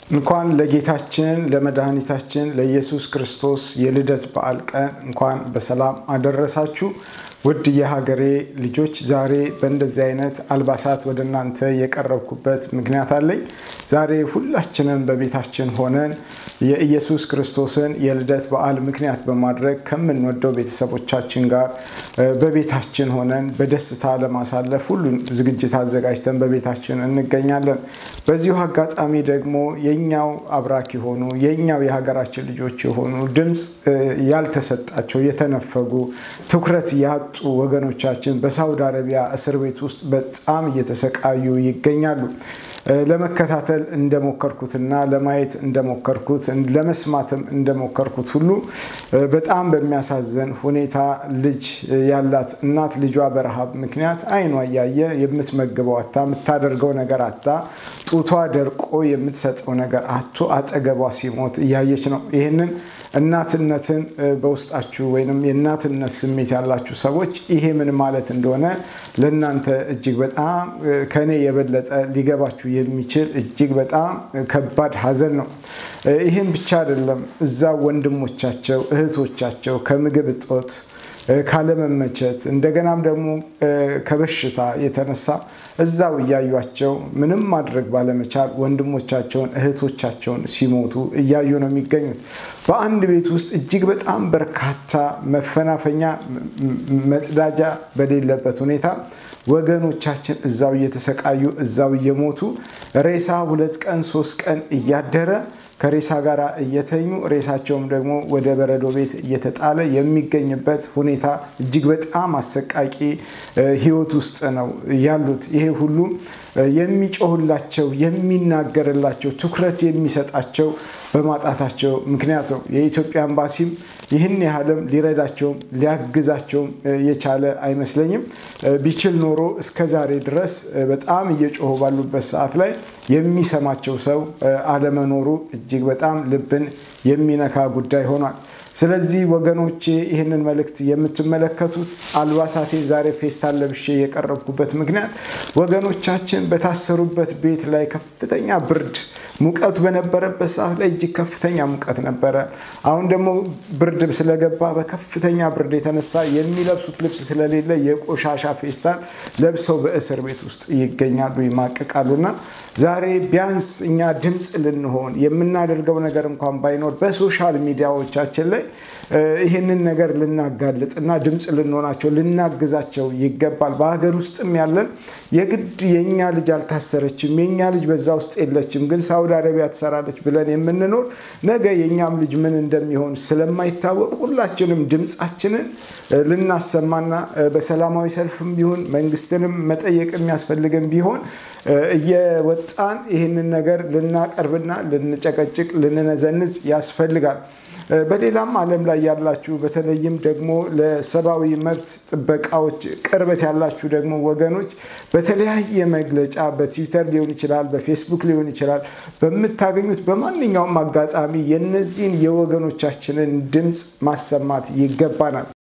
እንኳን ለጌታችን ለመድኃኒታችን ለኢየሱስ ክርስቶስ የልደት በዓል ቀን እንኳን በሰላም አደረሳችሁ። ውድ የሀገሬ ልጆች ዛሬ በእንደዚህ አይነት አልባሳት ወደ እናንተ የቀረብኩበት ምክንያት አለኝ። ዛሬ ሁላችንም በቤታችን ሆነን የኢየሱስ ክርስቶስን የልደት በዓል ምክንያት በማድረግ ከምንወደው ቤተሰቦቻችን ጋር በቤታችን ሆነን በደስታ ለማሳለፍ ሁሉን ዝግጅት አዘጋጅተን በቤታችን እንገኛለን። በዚሁ አጋጣሚ ደግሞ የኛው አብራክ የሆኑ የኛው የሀገራችን ልጆች የሆኑ ድምፅ ያልተሰጣቸው የተነፈጉ ትኩረት ያጡ ወገኖቻችን በሳውዲ አረቢያ እስር ቤት ውስጥ በጣም እየተሰቃዩ ይገኛሉ። ለመከታተል እንደሞከርኩትና ለማየት እንደሞከርኩት ለመስማትም እንደሞከርኩት ሁሉ በጣም በሚያሳዝን ሁኔታ ልጅ ያላት እናት ልጇ በረሃብ ምክንያት ዓይኗ እያየ የምትመግበው አታ የምታደርገው ነገር አታ ጡቷ ደርቆ የምትሰጠው ነገር አቶ አጠገቧ ሲሞት እያየች ነው። ይህንን እናትነትን በውስጣችሁ ወይም የእናትነት ስሜት ያላችሁ ሰዎች ይሄ ምን ማለት እንደሆነ ለእናንተ እጅግ በጣም ከኔ የበለጠ ሊገባችሁ የሚችል እጅግ በጣም ከባድ ሐዘን ነው። ይህም ብቻ አይደለም። እዛ ወንድሞቻቸው እህቶቻቸው ከምግብ እጦት ካለመመቸት እንደገናም ደግሞ ከበሽታ የተነሳ እዛው እያዩቸው ምንም ማድረግ ባለመቻል ወንድሞቻቸውን እህቶቻቸውን ሲሞቱ እያዩ ነው የሚገኙት። በአንድ ቤት ውስጥ እጅግ በጣም በርካታ መፈናፈኛ መጽዳጃ በሌለበት ሁኔታ ወገኖቻችን እዛው እየተሰቃዩ እዛው እየሞቱ ሬሳ ሁለት ቀን ሶስት ቀን እያደረ ከሬሳ ጋር እየተኙ ሬሳቸውም ደግሞ ወደ በረዶ ቤት እየተጣለ የሚገኝበት ሁኔታ እጅግ በጣም አሰቃቂ ሕይወት ውስጥ ነው ያሉት። ይሄ ሁሉ የሚጮሁላቸው የሚናገርላቸው ትኩረት የሚሰጣቸው በማጣታቸው ምክንያት ነው። የኢትዮጵያ ኤምባሲም ይህን ያህልም ሊረዳቸውም ሊያግዛቸውም የቻለ አይመስለኝም። ቢችል ኖሮ እስከ ዛሬ ድረስ በጣም እየጮሁ ባሉበት ሰዓት ላይ የሚሰማቸው ሰው አለመኖሩ እጅግ በጣም ልብን የሚነካ ጉዳይ ሆኗል። ስለዚህ ወገኖቼ ይህንን መልእክት የምትመለከቱት አልባሳቴ ዛሬ ፌስታን ለብሼ የቀረብኩበት ምክንያት ወገኖቻችን በታሰሩበት ቤት ላይ ከፍተኛ ብርድ ሙቀቱ በነበረበት ሰዓት ላይ እጅግ ከፍተኛ ሙቀት ነበረ። አሁን ደግሞ ብርድ ስለገባ በከፍተኛ ብርድ የተነሳ የሚለብሱት ልብስ ስለሌለ የቆሻሻ ፌስታን ለብሰው በእስር ቤት ውስጥ ይገኛሉ፣ ይማቅቃሉና ዛሬ ቢያንስ እኛ ድምፅ ልንሆን የምናደርገው ነገር እንኳን ባይኖር በሶሻል ሚዲያዎቻችን ላይ ይህንን ነገር ልናጋልጥ እና ድምፅ ልንሆናቸው ልናግዛቸው ይገባል። በሀገር ውስጥም ያለን የግድ የእኛ ልጅ አልታሰረችም፣ የእኛ ልጅ በዛ ውስጥ የለችም፣ ግን ሳውዲ አረቢያ ትሰራለች ብለን የምንኖር ነገ የእኛም ልጅ ምን እንደሚሆን ስለማይታወቅ ሁላችንም ድምፃችንን ልናሰማና በሰላማዊ ሰልፍም ቢሆን መንግስትንም መጠየቅ የሚያስፈልግን ቢሆን እየወጣን ይህንን ነገር ልናቀርብና ልንጨቀጭቅ ልንነዘንዝ ያስፈልጋል። በሌላም ዓለም ላይ ያላችሁ በተለይም ደግሞ ለሰብአዊ መብት ጥበቃዎች ቅርበት ያላችሁ ደግሞ ወገኖች በተለያየ መግለጫ በትዊተር ሊሆን ይችላል፣ በፌስቡክ ሊሆን ይችላል፣ በምታገኙት በማንኛውም አጋጣሚ የነዚህን የወገኖቻችንን ድምፅ ማሰማት ይገባናል።